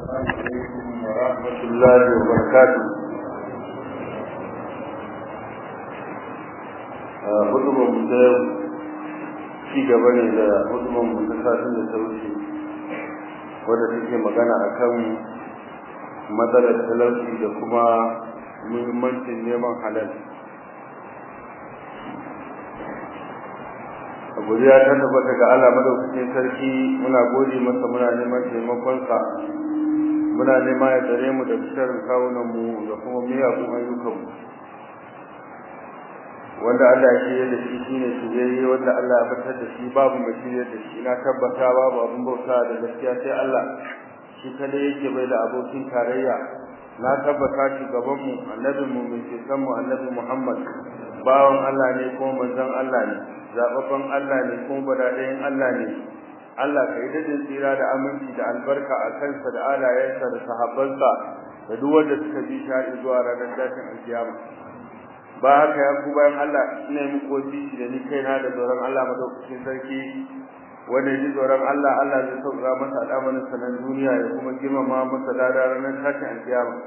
عليكم ورحمة الله وبركاته hudubar mu ta yau ci gaba ne da hudubar mu ta satin da ta wuce wadda take magana akan matsalar talauci da kuma muhimmancin neman halal godiya ta tabbata ga Allah madaukakin sarki muna gode masa muna neman taimakonsa muna nema ya tsare mu da sharrin kawunan mu da kuma miyagun ayyukan mu wanda Allah ya shirya da shi shine shirye wanda Allah ya fitar da shi babu mai shirye da shi na tabbata babu abin bauta da gaskiya sai Allah shi kada yake bai da abokin tarayya na tabbata shugaban mu annabin mu mai ceton mu annabi Muhammad bawan Allah ne kuma manzon Allah ne zababban Allah ne kuma badadayin Allah ne Allah ka yi dadin tsira da aminci da albarka a kansa da alayensa da sahabbansa da duk wanda suka bi shi zuwa ranar tashin alkiyama ba haka ya ku bayan Allah ina yi muku wasiki da ni kaina da tsoron Allah madaukakin sarki wanda ya ji tsoron Allah Allah zai sauka masa al'amarin sanan duniya ya kuma girmama masa lada ranar tashin alkiyama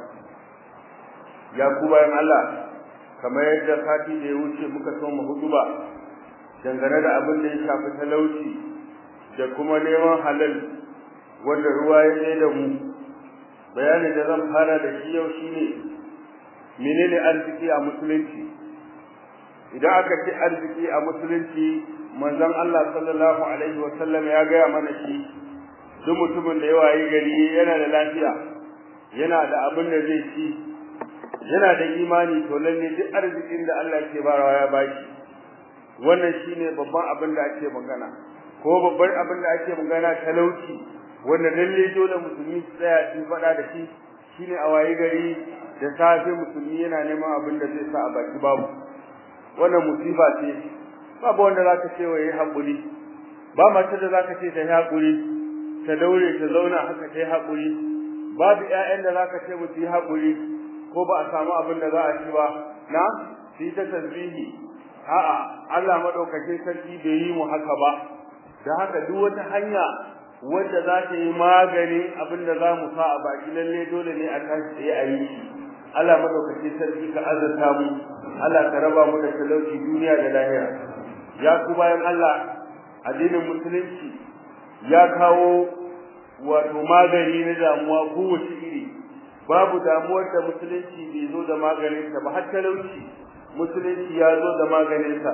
ya ku bayan Allah kamar yadda sati da ya wuce muka so mu huduba dangane da abin da ya shafi talauci da kuma neman halal wanda ruwa ya tsaye da mu bayanin da zan fara da shi yau shine menene arziki a musulunci idan aka ce arziki a musulunci manzon Allah sallallahu alaihi wa sallam ya gaya mana shi duk mutumin da ya wayi gari yana da lafiya yana da abin da zai ci yana da imani to lalle duk arzikin da Allah ke barawa ya bashi wannan shine babban abin da ake magana ko babban abin da ake magana talauci wanda lalle dole musulmi su tsaya su faɗa da shi shine a wayi gari da safe musulmi yana neman abin da zai sa a baki babu wannan musiba ce babu wanda zaka ce wa yi hakuri ba mace da zaka ce ta yi hakuri ta daure ta zauna haka ta yi hakuri babu ƴaƴan da zaka ce musu yi hakuri ko ba a samu abin da za a ci ba na su yi ta tasbihi a'a Allah madaukakin sarki bai yi mu haka ba da haka duk wata hanya wadda za ta yi maganin abin da za mu sa a baki lalle dole ne a tashi tsaye a yi shi Allah madaukakin sarki ka azurta mu Allah ka raba mu da talauci duniya da lahira ya ku bayan Allah addinin musulunci ya kawo wato magani na damuwa kowace iri babu damuwar da musulunci bai zo da maganinsa ba har talauci musulunci ya zo da maganinsa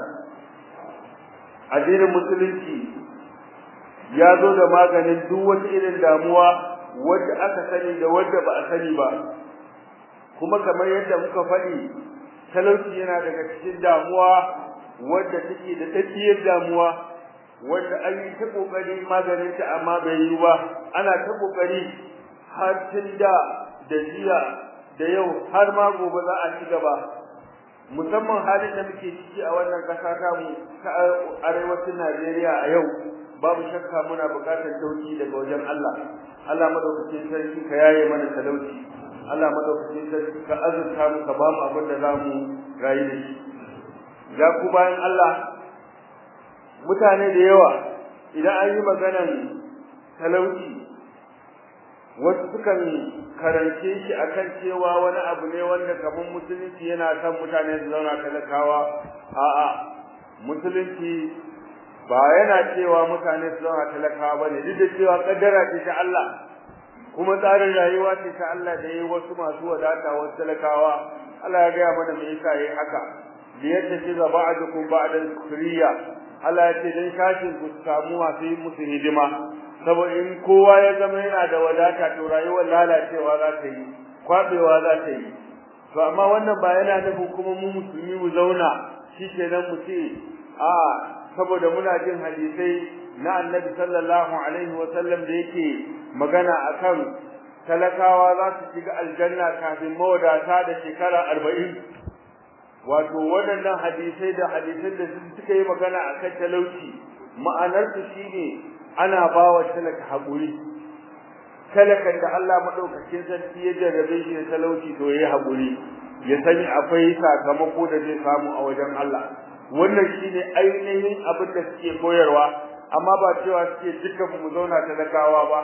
addinin musulunci ya zo da maganin duk wata irin damuwa wadda aka sani da wadda ba a sani ba kuma kamar yadda muka faɗi talauci yana daga cikin damuwa wadda take da tsakiyar damuwa wadda an yi ta kokari maganin ta amma bai yi ba ana ta kokari har tun da da jiya da yau har ma gobe za a ci gaba musamman halin da muke ciki a wannan ƙasa ta mu ta arewacin Najeriya a yau babu shakka muna buƙatar dauki daga wajen Allah Allah madaukakin sarki ka yaye mana talauci Allah madaukakin sarki ka azurta mu ka ba mu abin da zamu rayu da shi ya ku bayan Allah mutane da yawa idan an yi maganan talauci wasu sukan karance shi akan cewa wani abu ne wanda kamar musulunci yana son mutane su zauna talakawa a'a musulunci ba yana cewa mutane su zauna talakawa bane duk da cewa kaddara ce ta Allah kuma tsarin rayuwa ce ta Allah da yayi wasu masu wadata wasu talakawa Allah ya gaya mana me yasa yayi haka da yadda ce ga ba'dukum ba'da suriya Allah ya ce dan kashin ku samu masu yi musu hidima saboda in kowa ya zama yana da wadata to rayuwar lalacewa za ta yi kwabewa za ta yi to amma wannan ba yana nufin kuma mu musulmi mu zauna shikenan mu ce a saboda muna jin hadisai na annabi sallallahu alaihi wa sallam da yake magana akan talakawa za su shiga aljanna kafin mawadata da shekara arba'in wato waɗannan hadisai da hadisan da suka yi magana akan talauci ma'anarsu shine ana ba wa talaka haƙuri talakan da Allah maɗaukakin sarki ya jarrabe shi da talauci to yayi haƙuri ya sani akwai sakamako da zai samu a wajen Allah wannan shine ainihin abin da suke koyarwa amma ba cewa suke dukkan mu zauna talakawa ba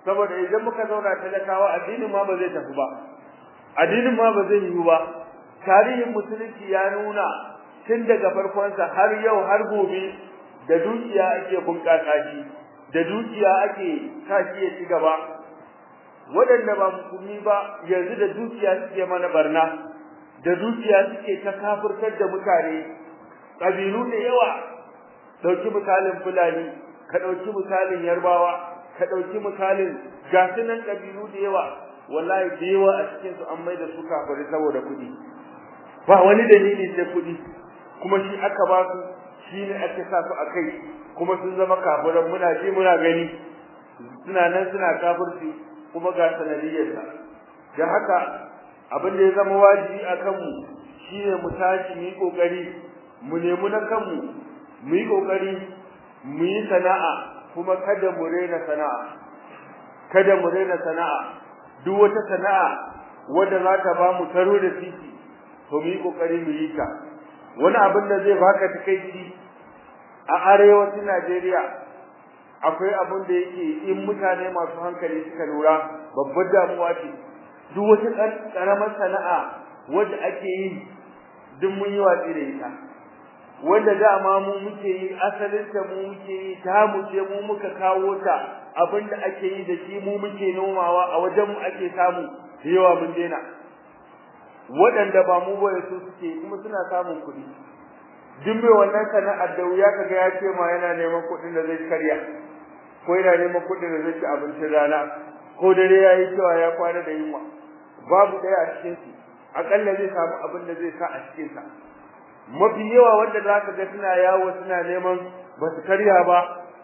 saboda idan muka zauna talakawa addinin ma ba zai tafi ba addinin ma ba zai yiwu ba tarihin musulunci ya nuna tun daga farkonsa har yau har gobe da dukiya ake bunƙasa shi da dukiya ake sa shi ya ci gaba waɗanda ba musulmi ba yanzu da dukiya suke mana barna da dukiya suke ta kafirtar da mutane ƙabilu da yawa ɗauki misalin fulani ka ɗauki misalin yarbawa ka ɗauki misalin gasunan ƙabilu da yawa wallahi da yawa a cikin su an mai da su kafiri saboda kuɗi ba wani dalili sai kuɗi kuma shi aka ba su shi ne ake sa su a kai kuma sun zama kafiran muna ji muna gani suna nan suna kafirci kuma ga sanadiyyarsa da haka abin da ya zama wajibi a kanmu shine mu tashi mu yi kokari mu nemi na kanmu mu yi kokari mu yi sana'a kuma kada mu rena sana'a kada mu rena sana'a duk wata sana'a wadda za ta ba mu taro da titi to mu yi kokari mu yi ta wani abin da zai baka takeici a arewacin Najeriya akwai abin da yake in mutane masu hankali suka lura babbar damuwa ce duk wata karamar sana'a wadda ake yi duk mun yi watsi da ita wanda dama mu muke yi asalin ta mu muke yi ta mu ce mu muka kawo ta abinda ake yi da shi mu muke nomawa a wajen mu ake samu yawa mun daina waɗanda ba mu ba su suke kuma suna samun kuɗi duk mai wannan sana'ar da wuya kaga ya ce ma yana neman kuɗin da zai karya ko yana neman kuɗin da zai ci abincin rana ko dare ya yi cewa ya kwana da yunwa babu ɗaya a cikin su aƙalla zai samu abin da zai sa a cikin sa mafi yawa wanda za ka ga suna yawo suna neman ba su karya ba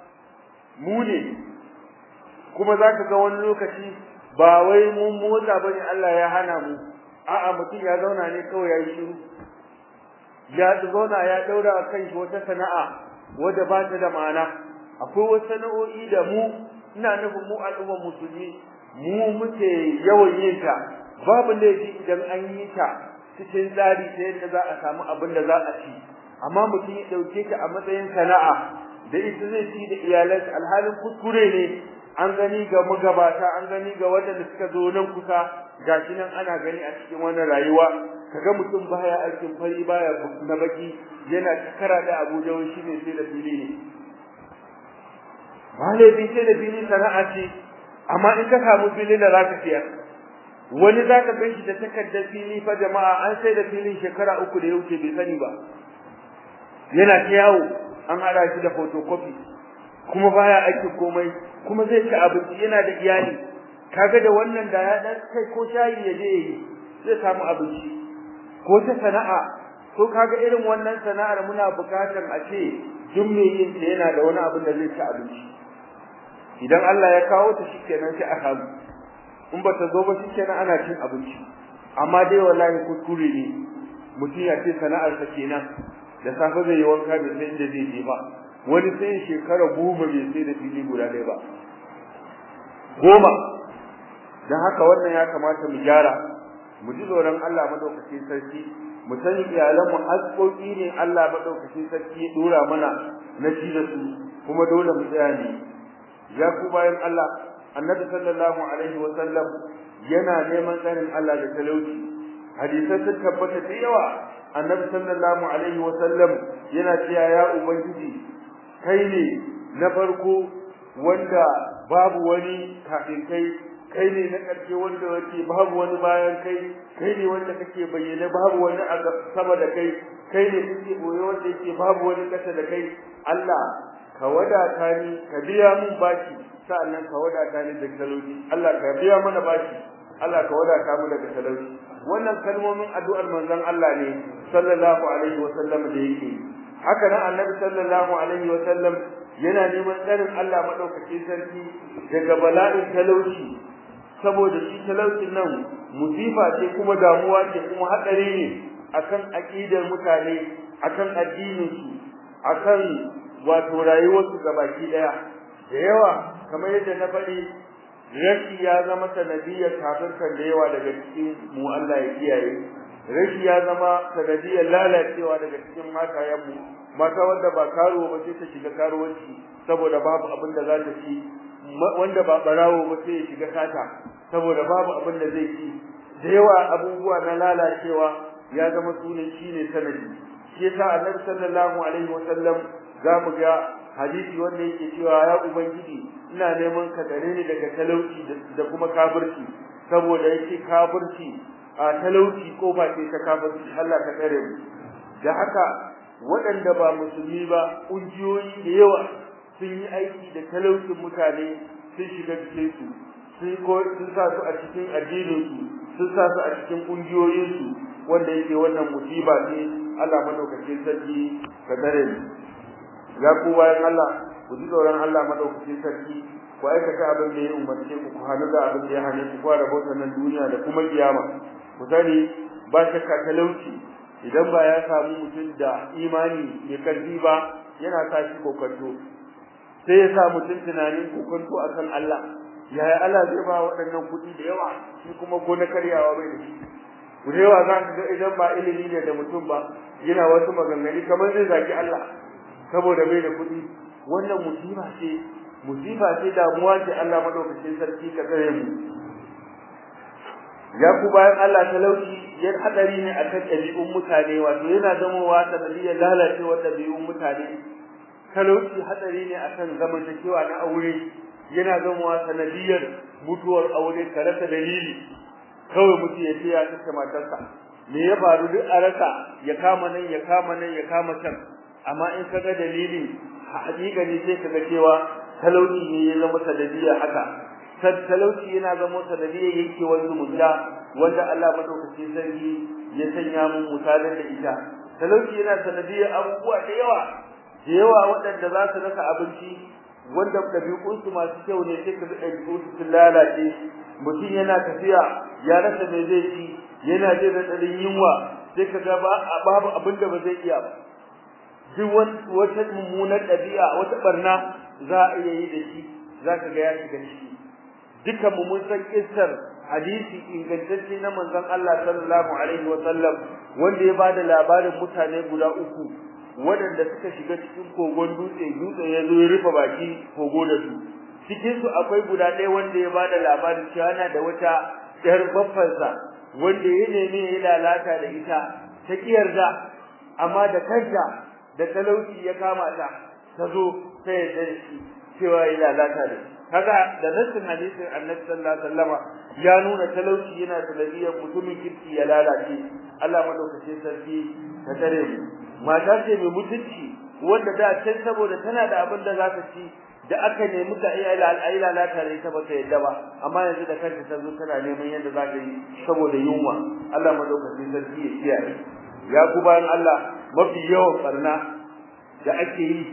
mu ne kuma za ka ga wani lokaci ba wai mun motsa ba ne Allah ya hana mu a'a mutum ya zauna ne kawai ya yi shiru ya zauna ya daura a kan shi wata sana'a wadda ba ta da ma'ana akwai wasu sana'o'i da mu ina nufin mu al'ummar musulmi mu muke yawan yin ta babu laifi idan an yi ta cikin tsari ta yadda za a samu abin da za a ci amma mutum ya ɗauke ta a matsayin sana'a da ita zai ci da iyalansa alhalin kuskure ne an gani ga magabata an gani ga waɗanda suka zo nan kusa gashi nan ana gani a cikin wannan rayuwa kaga mutum baya aikin fari baya na baki yana takara da Abuja wai shine sai da fili ne malabi sai da fili sana'a ce amma in ka samu fili da zaka siyar wani zaka gan shi da takardar fili fa jama'a an sai da filin shekara uku da ya wuce bai sani ba yana ta yawo an hada shi da photocopy kuma baya aiki komai kuma zai ci abinci yana da iyali kaga da wannan da ya dan kai ko shayi ya je yi zai samu abinci ko ta sana'a ko kaga irin wannan sana'ar muna bukatar a ce duk mai yin ta yana da wani abin da zai ci abinci idan Allah ya kawo ta shikenan sai a samu in ba ta zo ba shikenan ana cin abinci amma dai wallahi kuskure ne mutum ya ce sana'ar sa kenan da safe zai yi wanka da sai inda zai je ba wani sai shekara goma bai sai da fili guda ɗaya ba goma dan haka wannan ya kamata mu gyara mu ji tsoron Allah madaukakin sarki mu sani iyalan mu haƙoƙi ne Allah madaukakin sarki ya dora mana na ci da su kuma dole mu tsaya ne ya ku bayan Allah annabi sallallahu alaihi wa sallam yana neman tsarin Allah da talauci hadisai sun tabbata da yawa annabi sallallahu alaihi wa sallam yana cewa ya ubangiji kai ne na farko wanda babu wani kafin kai kai ne na ƙarshe wanda yake babu wani bayan kai kai ne wanda kake bayyane babu wani a sama da kai kai ne kake boye wanda yake babu wani ƙasa da kai Allah ka wadata ni ka biya mun baki sa'annan ka wadata ni da talauci Allah ka biya mana baki Allah ka wadata mu daga talauci wannan kalmomin addu'ar manzon Allah ne sallallahu alaihi wa sallam da yake haka nan annabi sallallahu alaihi wa sallam yana neman tsarin Allah madaukakin sarki daga bala'in talauci saboda shi talaucin nan musifa ce kuma damuwa ce kuma hadari ne akan aqidar mutane akan addinin su akan wato rayuwar su gabaki daya da yawa kamar yadda na faɗi rashi ya zama sanadiyar kafirkan da yawa daga cikin mu Allah ya kiyaye rashi ya zama sanadiyar lalacewa daga cikin matayen mu mata wanda ba karuwa ba sai ta shiga karuwanci saboda babu abin da za ta ci wanda ba barawo ba sai ya shiga sata saboda babu abin da zai ci da yawa abubuwa na lalacewa ya zama sunan shine sanadi shi yasa annabi sallallahu alaihi wasallam zamu ga hadisi wanda yake cewa ya ubangiji ina neman ka gare ni daga talauci da kuma kafirci saboda yake kafirci a talauci kofa ce ta kafirci Allah ka tsare mu da haka waɗanda ba musulmi ba ƙungiyoyi da yawa sun yi aiki da talaucin mutane sun shiga cikin su sun ko sun sa su a cikin addinin su sun sa su a cikin ƙungiyoyin su wanda yake wannan musiba ce Allah madaukakin sarki ka tsare mu ya ku bayan Allah ku ji tsoron Allah madaukakin sarki ku aikata abin da ya umarce ku ku hannu da abin da ya hane ku fara bautar nan duniya da kuma kiyama ku sani ba shakka talauci idan ba ya samu mutum da imani mai karfi ba yana sa shi kokonto sai ya sa mutum tunanin kokonto akan Allah yaya Allah zai ba waɗannan kuɗi da yawa shi kuma ko na karyawa bai da shi ku da yawa za ka ga idan ba ilimi ne da mutum ba yana wasu maganganu kamar zai zaki Allah saboda bai da kuɗi wannan musiba ce musiba ce damuwa ce Allah madaukakin sarki ka tsare mu ya ku bayan Allah talauci yan hadari ne akan ɗabi'un mutane wato yana zamowa sanadiyar lalacewar ɗabi'un mutane talauci hadari ne akan zamantakewa na aure yana zamowa sanadiyar mutuwar aure ka rasa dalili kawai mutum ya ce ya kashe matarsa me ya faru duk a rasa ya kama nan ya kama nan ya kama can amma in ka ga dalili haƙiƙa ne sai ka ga cewa talauci ne ya zama sanadiyar haka talauci yana zama sanadiyar yankewar zumunta wanda Allah madaukakin sarki ya sanya mun misalan da ita talauci yana sanadiyar abubuwa da yawa da yawa waɗanda za su rasa abinci wanda ɗabi'unsu masu kyau ne sai ka ga ɗabi'unsu sun lalace mutum yana tafiya ya rasa me zai ci yana jin raɗaɗin yunwa sai ka ga babu abin da ba zai iya ba duk wata mummunar ɗabi'a wata ɓarna za a iya yi da shi za ka ga ya shiga ciki dukan mu mun san kissar hadisi ingantacce na manzon Allah sallallahu alaihi wa sallam wanda ya bada labarin mutane guda uku waɗanda suka shiga cikin kogon dutse dutse ya zo ya rufe baki kogo da su cikin su akwai guda ɗaya wanda ya bada labarin cewa yana da wata ƴar baffansa wanda ya nemi ya lalata da ita ta kiyarda amma da kanta da talauci ya kama ta ta zo ta yarda da shi cewa ya lalata da shi kaga da nassin hadisin annabi sallallahu alaihi wasallama ya nuna talauci yana sanadiyar mutumin kirki ya lalace Allah madaukakin sarki ta tare mu mata ce mai mutunci wanda da can saboda tana da abin da za ta ci da aka nemi ta iya lalata da ita ba ta yadda ba amma yanzu da kanta ta zo tana neman yadda za ta yi saboda yunwa Allah madaukakin sarki ya kiyaye ya ku bayan Allah mafi yawan barna da ake yi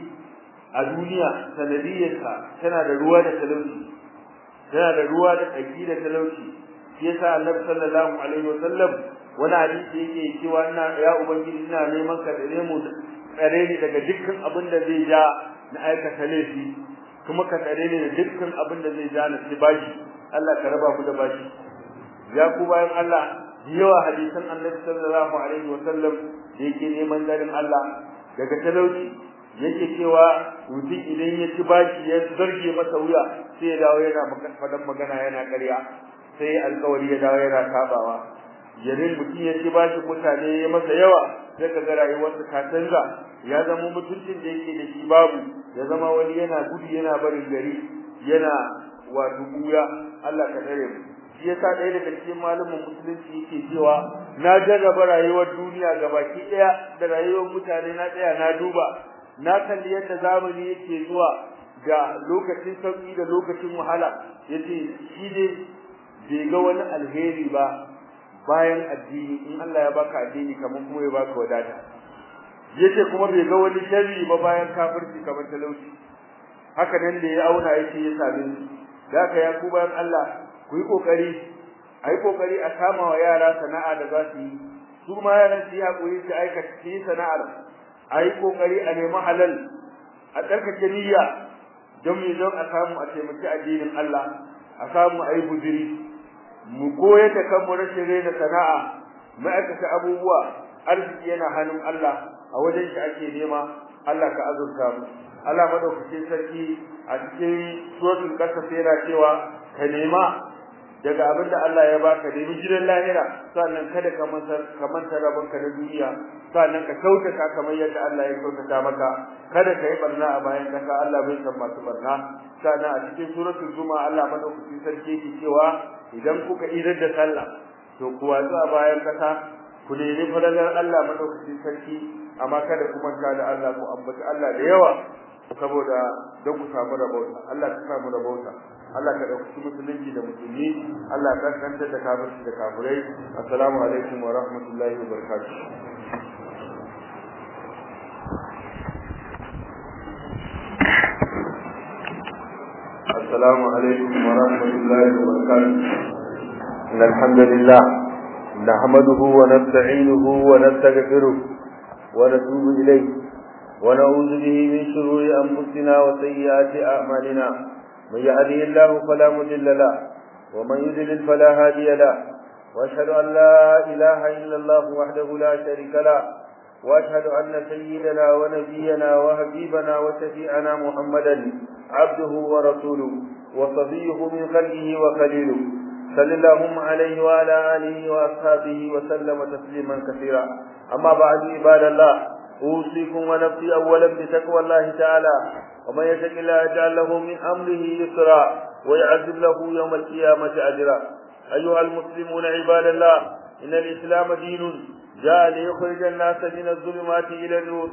a duniya sanadiyarsa tana da ruwa da talauci tana da ruwa da tsaki da talauci shi yasa annabi sallallahu alaihi wasallam wani hadisi yake cewa ina ya ubangiji ina neman ka dare mu tsare ni daga dukkan abin da zai ja na aikata laifi kuma ka tsare ni da dukkan abin da zai ja na ci bashi Allah ka raba mu da bashi ya ku bayan Allah yawa hadisan annabi sallallahu alaihi wasallam da yake neman garin Allah daga talauci yake cewa mutum idan ya ci bashi ya zarge masa wuya sai ya dawo yana fadan magana yana ƙarya sai alƙawari ya dawo yana sabawa yarin mutum ya ci bashi mutane ya masa yawa sai ka ga rayuwarsa ta canza ya zama mutuncin da yake da shi babu ya zama wani yana gudu yana barin gari yana wato buya Allah ka tsare mu shi yasa ɗaya daga cikin malamin musulunci yake cewa na jarraba rayuwar duniya gabaki ɗaya da rayuwar mutane na tsaya na duba na kalli yadda zamani yake zuwa ga lokacin sauki da lokacin wahala yace shi dai bai ga wani alheri ba bayan addini in Allah ya baka addini kamar kuma ya baka wadata yace kuma bai ga wani sharri ba bayan kafirci kamar talauci haka nan da ya auna yace ya same shi da haka ya ku bayan Allah ku yi kokari ai kokari a kama wa yara sana'a da za su yi su ma yaran su yi hakuri su aikata su yi sana'ar a yi kokari a nemi halal a tsarkake niyya don mu don a samu a taimaki addinin Allah a samu a yi bujiri mu koyar da kanmu rashin raina sana'a ma'aikata abubuwa arziki yana hannun Allah a wajen shi ake nema Allah ka azurta mu Allah madaukakin sarki a cikin suratul qasas yana cewa ka nema daga abin da Allah ya baka nemi gidan lahira sannan kada ka manta ka manta rabonka na duniya sannan ka kyautata kamar yadda Allah ya kyautata maka kada ka yi barna a bayan kasa Allah bai san masu barna sannan a cikin suratul zuma Allah madaukakin sarki yake cewa idan kuka idar da sallah to ku watsu a bayan kasa ku nemi fadalar Allah madaukakin sarki amma kada ku manta da Allah ku ambaci Allah da yawa saboda don ku samu rabauta Allah ka samu rabauta Allah ka dauki musulunci da musulmi Allah ka kanta da kafirci da kafirai assalamu alaikum wa rahmatullahi wa barakatuh السلام عليكم ورحمة الله وبركاته إن الحمد لله نحمده ونستعينه ونستغفره ونتوب إليه ونعوذ به من شرور أنفسنا وسيئات أعمالنا من يهده الله فلا مضل له ومن يضلل فلا هادي له واشهد ان لا اله الا الله وحده لا شريك له واشهد ان سيدنا ونبينا وحبيبنا وشفيعنا محمدا عبده ورسوله وصفيه من خلقه وخليله صلى اللهم عليه وعلى اله واصحابه وسلم تسليما كثيرا اما بعد عباد الله اوصيكم ونفسي اولا بتقوى الله تعالى ومن يتق الله يجعل له من امره يسرا ويعذب له يوم القيامه اجرا ايها المسلمون عباد الله ان الاسلام دين جاء ليخرج الناس من الظلمات الى النور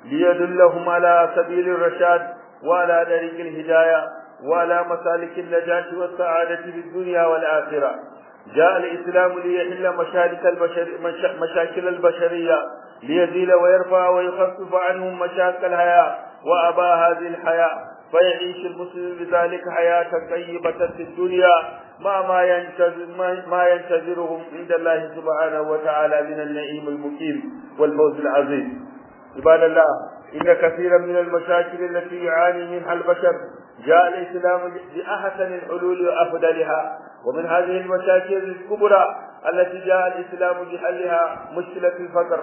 ليدلهم على سبيل الرشاد وعلى طريق الهدايه وعلى مسالك النجاه والسعاده في الدنيا والاخره جاء الاسلام ليحل مشاكل البشر مشاكل البشريه ليزيل ويرفع ويخفف عنهم مشاكل الحياه وابى هذه الحياه فيعيش المسلم بذلك حياة طيبة في الدنيا مع ما ينتظر ما ينتظرهم عند الله سبحانه وتعالى من النعيم المقيم والفوز العظيم عباد الله إن كثيرا من المشاكل التي يعاني منها البشر جاء الإسلام بأحسن الحلول وأفضلها ومن هذه المشاكل الكبرى التي جاء الإسلام بحلها مشكلة الفقر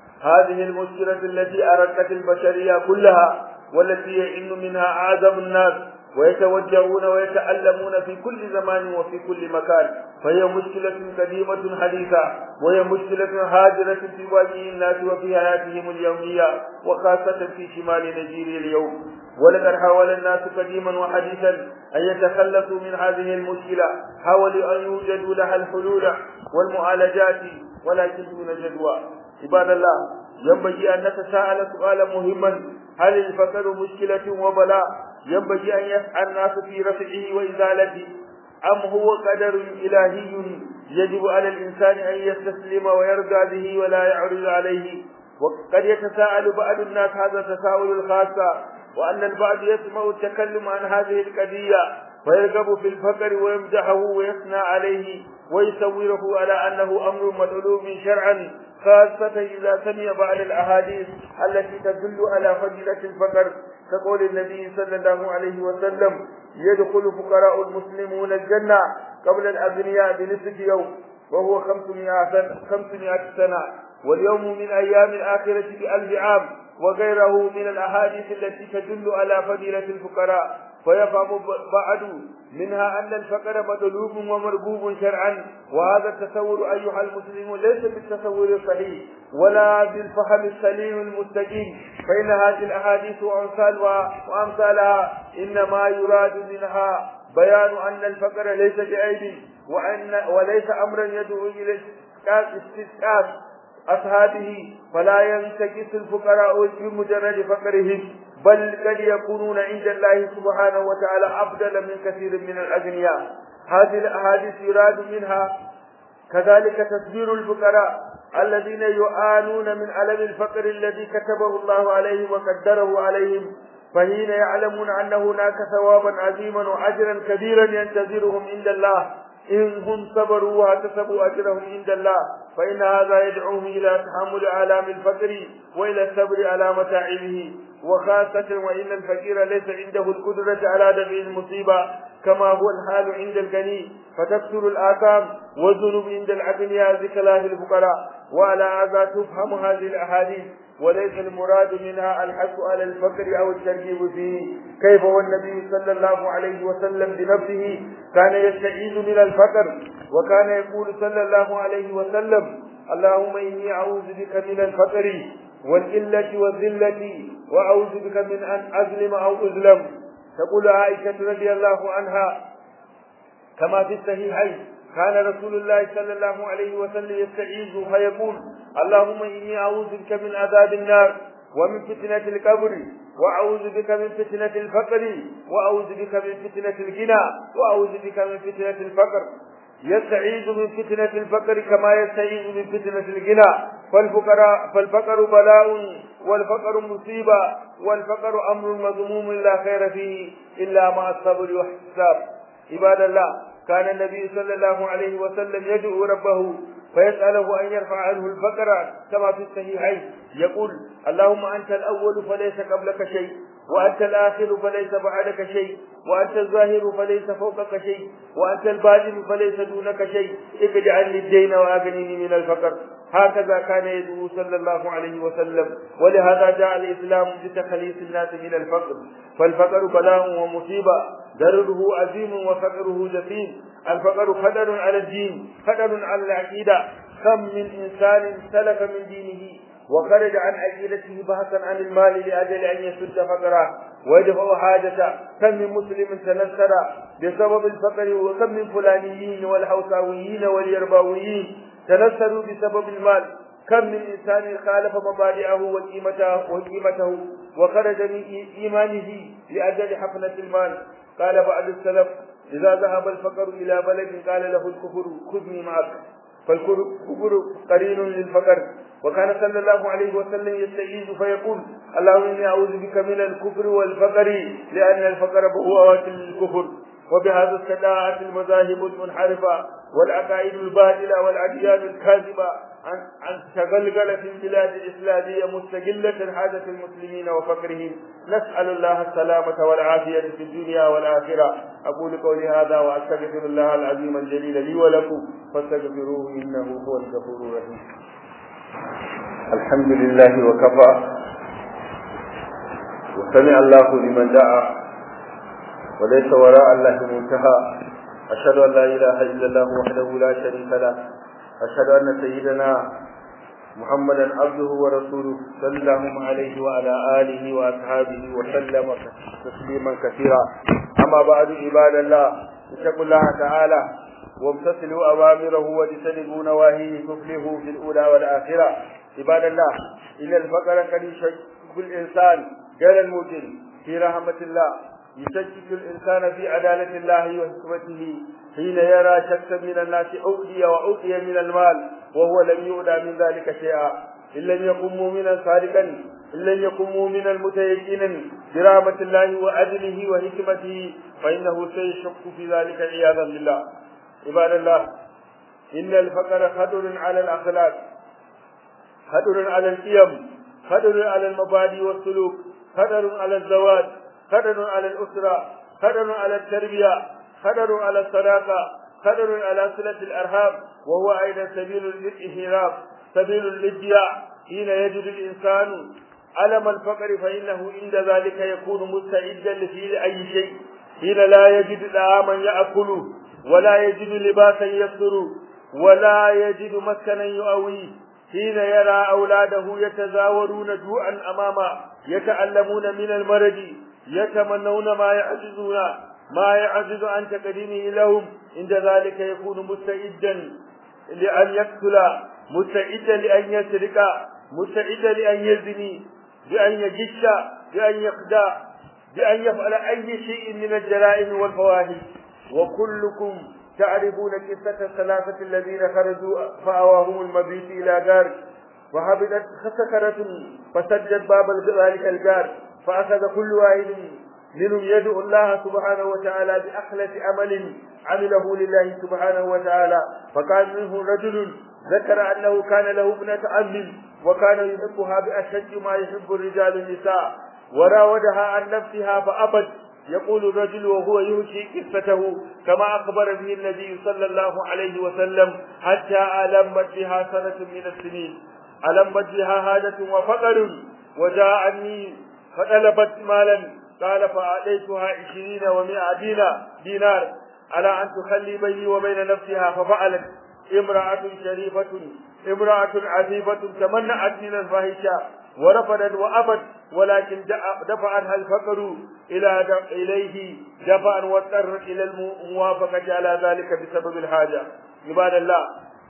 هذه المشكلة التي أرقت البشرية كلها والتي يئن منها أعظم الناس ويتوجهون ويتألمون في كل زمان وفي كل مكان فهي مشكلة قديمة حديثة وهي مشكلة هاجرة في واجه الناس وفي حياتهم اليومية وخاصة في شمال نيجيريا اليوم ولقد حاول الناس قديما وحديثا أن يتخلصوا من هذه المشكلة حاولوا أن يوجدوا لها الحلول والمعالجات ولكن دون جدوى عباد الله ينبغي أن نتساءل سؤالا مهما هل الفقر مشكلة وبلاء ينبغي أن يسعى الناس في رفعه وإزالته أم هو قدر إلهي يجب على الإنسان أن يستسلم ويرضى به ولا يعرض عليه وقد يتساءل بعض الناس هذا التساؤل الخاصة وأن البعض يسمع التكلم عن هذه القضية فيرغب في الفقر ويمدحه ويثنى عليه ويصوره على أنه أمر مطلوب شرعا خاصة إذا سمع بعض الأحاديث التي تدل على فضيلة الفقر كقول النبي صلى الله عليه وسلم يدخل فقراء المسلمون الجنة قبل الأغنياء بنصف يوم وهو 500 سنة 500 سنة واليوم من أيام الآخرة بألف عام وغيره من الأحاديث التي تدل على فضيلة الفقراء فيفهم بعد منها أن الفقر مطلوب ومرغوب شرعا وهذا التصور أيها المسلمون ليس بالتصور الصحيح ولا بالفهم السليم المستقيم فإن هذه الأحاديث وأمثالها وأمثالها إنما يراد منها بيان أن الفقر ليس بعيب وأن وليس أمرا يدعو إلى استسقاط أصحابه فلا ينتكس الفقراء بمجرد فقرهم بل قد يكونون عند الله سبحانه وتعالى أفضل من كثير من الأغنياء هذه الأحاديث يراد منها كذلك تدبير الفقراء الذين يعانون من ألم الفقر الذي كتبه الله عليهم وقدره عليهم فحين يعلمون أن هناك ثوابا عظيما وأجرا كبيرا ينتظرهم عند الله إن هم صبروا واحتسبوا أجرهم عند الله فإن هذا يدعوهم إلى تحمل آلام الفقر وإلى الصبر على متاعبه وخاصة وإن الفقير ليس عنده القدرة على دفع المصيبة كما هو الحال عند الغني فتكثر الآثام والذنوب عند الأغنياء بخلاف الفقراء وعلى هذا تفهم هذه الأحاديث وليس المراد منها الحث على الفقر أو الترغيب فيه كيف والنبي صلى الله عليه وسلم بنفسه كان يستعيذ من الفقر وكان يقول صلى الله عليه وسلم اللهم إني أعوذ بك من الفقر والقلة والذلة وأعوذ بك من أن أظلم أو أظلم تقول عائشة رضي الله عنها كما في الصحيحين كان رسول الله صلى الله عليه وسلم يستعيذ فيقول اللهم إني أعوذ بك من عذاب النار ومن فتنة القبر وأعوذ بك من فتنة الفقر وأعوذ بك من فتنة الغنى وأعوذ بك من فتنة الفقر يستعيذ من فتنة الفقر كما يستعيذ من فتنة الغنى فالفقر فالفقر بلاء والفقر مصيبة والفقر أمر مذموم لا خير فيه إلا مع الصبر واحتساب عباد الله كان النبي صلى الله عليه وسلم يدعو ربه فيسأله أن يرفع عنه الفقر كما في الصحيحين يقول اللهم أنت الأول فليس قبلك شيء وأنت الآخر فليس بعدك شيء وأنت الظاهر فليس فوقك شيء وأنت الباطن فليس دونك شيء اجعل لي الدين وأغنني من الفقر هكذا كان يدعو صلى الله عليه وسلم ولهذا جاء الإسلام بتخليص الناس من الفقر فالفقر بلاء ومصيبة ضرره عظيم وفقره جسيم الفقر خطر على الدين خطر على العقيدة كم من إنسان سلك من دينه وخرج عن عقيدته بحثا عن المال لأجل أن يسد فقره ويدفع حاجته كم من مسلم تنصر بسبب الفقر وكم من فلانيين والحوساويين واليرباويين تنصروا بسبب المال كم من إنسان خالف مبادئه وقيمته وقيمته وخرج من إيمانه لأجل حفلة المال قال بعض السلف إذا ذهب الفقر إلى بلد قال له الكفر خذني معك فالكفر قرين للفقر وكان صلى الله عليه وسلم يستعيذ فيقول اللهم إني أعوذ بك من الكفر والفقر لأن الفقر بهوات للكفر وبهذا استدعت المذاهب المنحرفة والعقائد الباطلة والأديان الكاذبة عن عن تغلغل في البلاد الإسلامية مستقلة حاجة المسلمين وفقرهم نسأل الله السلامة والعافية في الدنيا والآخرة أقول قولي هذا وأستغفر الله العظيم الجليل لي ولكم فاستغفروه إنه هو الغفور الرحيم الحمد لله وكفى وسمع الله لمن دعا وليس وراء الله منتهى أشهد أن لا إله إلا الله وحده لا شريك له أشهد أن سيدنا محمدا عبده ورسوله صلى الله عليه وعلى آله وأصحابه وسلم تسليما كثيرا أما بعد عباد الله اتقوا الله تعالى وامتثلوا أوامره واجتنبوا نواهيه تفلحوا في الأولى والآخرة عباد الله إن الفقر قد يشكك الإنسان غير الموجن في رحمة الله يشكك الإنسان في عدالة الله وحكمته حين يرى شخصا من الناس أوتي وأوتي من المال وهو لم يؤدى من ذلك شيئا إن لم يكن مؤمنا صادقا إن لم يكن مؤمنا متيقنا برحمة الله وعدله وحكمته فإنه سيشك في ذلك عياذا بالله عباد الله إن الفقر خطر على الأخلاق خطر على القيم خطر على المبادئ والسلوك خطر على الزواج خطر على الأسرة خطر على التربية خطر على الصداقة خطر على صلة الأرحام وهو أيضا سبيل للإهراب سبيل للضياع حين يجد الإنسان ألم الفقر فإنه عند ذلك يكون مستعدا لفعل أي شيء حين لا يجد طعاما يأكله ولا يجد لباسا يستر ولا يجد مسكنا يؤويه حين يرى أولاده يتزاورون جوعا أمامه يتألمون من المرض يتمنون ما يعجزون ما يعجز عن تقديمه لهم عند ذلك يكون مستعدا لأن يقتل مستعدا لأن يسرق مستعدا لأن يزني بأن يجش بأن يخدع بأن يفعل أي شيء من الجرائم والفواحش وكلكم تعرفون قصة الثلاثة الذين خرجوا فأواهم المبيت إلى غار وهبطت سكرة فسجد باب ذلك الغار فأخذ كل واحد منهم يدعو الله سبحانه وتعالى بأخلة عمل عمله لله سبحانه وتعالى فكان منه رجل ذكر أنه كان له ابنة عم وكان يحبها بأشد ما يحب الرجال النساء وراودها عن نفسها فأبت يقول الرجل وهو يهشي قصته كما أخبر به النبي صلى الله عليه وسلم حتى ألمت بها سنة من السنين ألمت بها حاجة وفقر وجاءني فطلبت مالا قال فأعطيتها عشرين ومائة دينار, دينار على أن تخلي بيني وبين نفسها ففعلت امرأة شريفة امرأة عفيفة تمنعت من الفاحشة ورفضت وأبت ولكن دفعها الفقر إلى إليه دفعا واضطرت إلى الموافقة على ذلك بسبب الحاجة عباد الله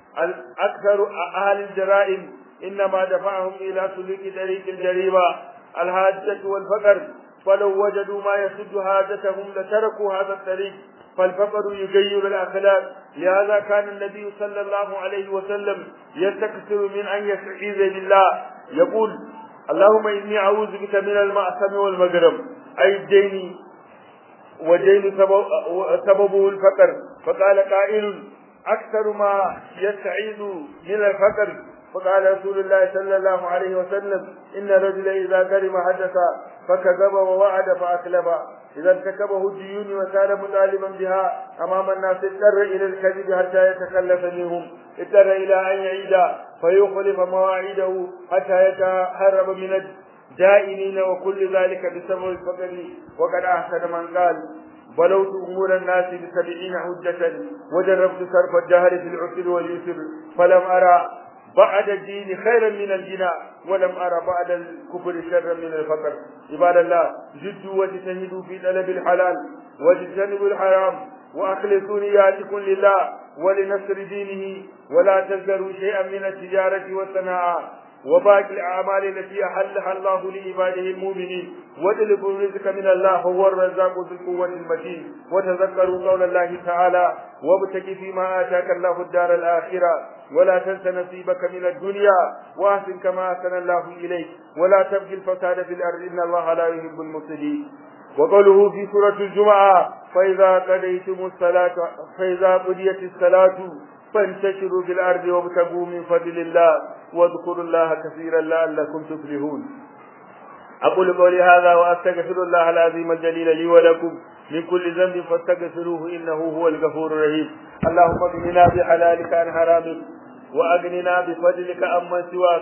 أكثر أهل الجرائم إنما دفعهم إلى سلوك طريق الجريمة الحاجة والفقر فلو وجدوا ما يسد حاجتهم لتركوا هذا الطريق فالفقر يغير الأخلاق لهذا كان النبي صلى الله عليه وسلم يستكثر من أن يستعيذ بالله يقول اللهم إني أعوذ بك من المأثم والمجرم أي الدين ودين سببه الفقر فقال قائل أكثر ما يستعيذ من الفقر فقال رسول الله صلى الله عليه وسلم إن الرجل إذا كرم حدث فكذب ووعد فأكلف إذا ارتكبه الديون وكان مطالبا بها أمام الناس اضطر إلى الكذب حتى يتخلف منهم اضطر إلى أن يعيد فيخلف مواعيده حتى يتهرب من الدائنين وكل ذلك بسبب الفقر وقد أحسن من قال بلوت أمور الناس بسبعين حجة وجربت صرف الدهر في العسر واليسر فلم أرى بعد الدين خيرا من الجناء ولم أرى بعد الكفر شرا من الفقر عباد الله جدوا واجتهدوا في طلب الحلال واجتنبوا الحرام وأخلصوا نياتكم لله ولنصر دينه ولا تذروا شيئا من التجارة والصناعة وباقي الأعمال التي أحلها الله لعباده المؤمنين واطلبوا الرزق من الله هو الرزاق ذو القوة المتين وتذكروا قول الله تعالى وابتك فيما آتاك الله الدار الآخرة ولا تنس نصيبك من الدنيا وأحسن كما أحسن الله إليك ولا تبغي الفساد في الأرض إن الله لا يحب المفسدين وقوله في سورة الجمعة فإذا قضيتم الصلاة فإذا قضيت الصلاة فانتشروا في الأرض وابتغوا من فضل الله واذكروا الله كثيرا لعلكم تفلحون أقول قولي هذا وأستغفر الله العظيم الجليل لي ولكم من كل ذنب فاستغفروه إنه هو الغفور الرحيم اللهم اغننا بحلالك عن حرامك وأغننا بفضلك عمن سواك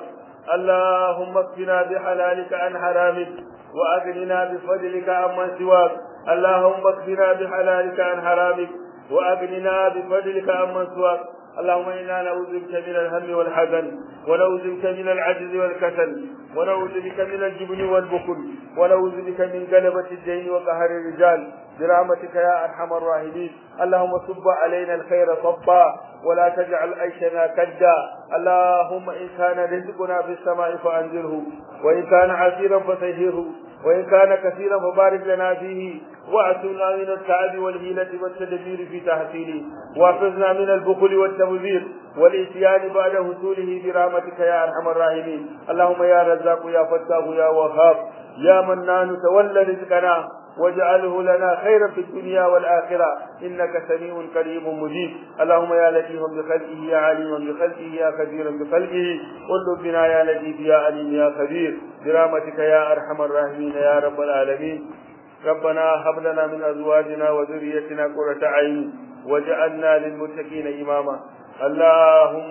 اللهم اكفنا بحلالك عن حرامك وأغننا بفضلك عمن سواك اللهم اكفنا بحلالك عن حرامك وأغننا بفضلك عمن سواك اللهم إنا نعوذ بك من الهم والحزن ونعوذ بك من العجز والكسل ونعوذ بك من الجبن والبخل ونعوذ بك من غلبة الدين وقهر الرجال برحمتك يا أرحم الراحمين اللهم صب علينا الخير صبا ولا تجعل عيشنا كدا اللهم إن كان رزقنا في السماء فأنزله وإن كان عسيرا فسهره وإن كان كثيرا فبارك لنا فيه واعتنا من التعب والهيلة والتدبير في تحصيله واحفظنا من البخل والتبذير والإتيان بعد حصوله برحمتك يا أرحم الراحمين اللهم يا رزاق يا فتاح يا وهاب يا منان تولى رزقنا واجعله لنا خيرا في الدنيا والآخرة إنك سميع قريب مجيب اللهم يا لطيف بخلقه يا عليم بخلقه يا خبير بخلقه قل بنا يا لطيف يا عليم يا خبير برحمتك يا أرحم الراحمين يا رب العالمين ربنا هب لنا من أزواجنا وذريتنا قرة عين وجعلنا للمتقين إماما اللهم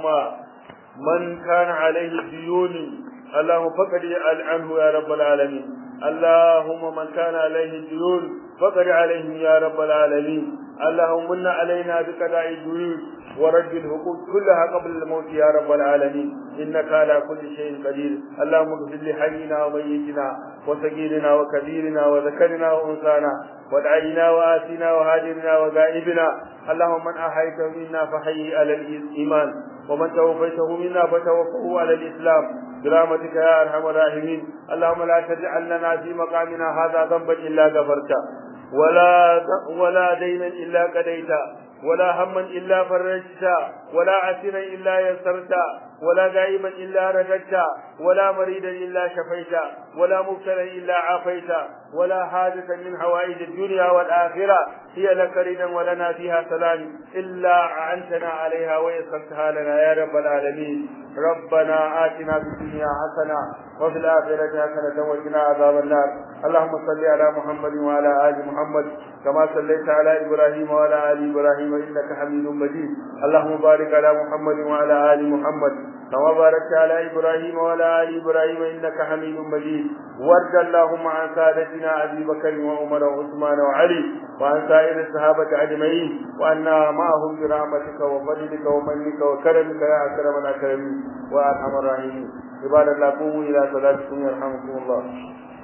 من كان عليه ديون اللهم فقد عنه يا رب العالمين اللهم من كان عليه الديون فقد عليهم يا رب العالمين اللهم من علينا بقضاء الديون ورد الحقوق كلها قبل الموت يا رب العالمين انك على كل شيء قدير اللهم اغفر لحينا وميتنا وصغيرنا وكبيرنا وذكرنا وانثانا ودعينا واتنا وهاجرنا وغائبنا اللهم من احييته منا فحي على الايمان ومن توفيته منا فتوفه على الاسلام برحمتك يا ارحم الراحمين اللهم لا تجعل لنا في مقامنا هذا ذنبا الا غفرته ولا ولا دينا الا قضيته ولا هما الا فرجته ولا عسيرا الا يسرته ولا غائبا إلا رددت ولا مريدا إلا شفيت ولا مبتلا إلا عافيت ولا حاجة من حوائج الدنيا والآخرة هي لك ردا ولنا فيها سلام إلا أعنتنا عليها ويسرتها لنا يا رب العالمين ربنا آتنا في الدنيا حسنة وفي الآخرة حسنة وقنا عذاب النار اللهم صل على محمد وعلى آل محمد كما صليت على إبراهيم وعلى آل إبراهيم إنك حميد مجيد اللهم بارك على محمد وعلى آل محمد كما باركت على إبراهيم وعلى آل إبراهيم إنك حميد مجيد وارض اللهم عن سادتنا أبي بكر وعمر وعثمان وعلي وعن سائر الصحابة أجمعين وأنا معهم برحمتك وفضلك ومنك وكرمك يا أكرم الأكرمين وأرحم الراحمين عباد الله قوموا إلى صلاتكم يرحمكم الله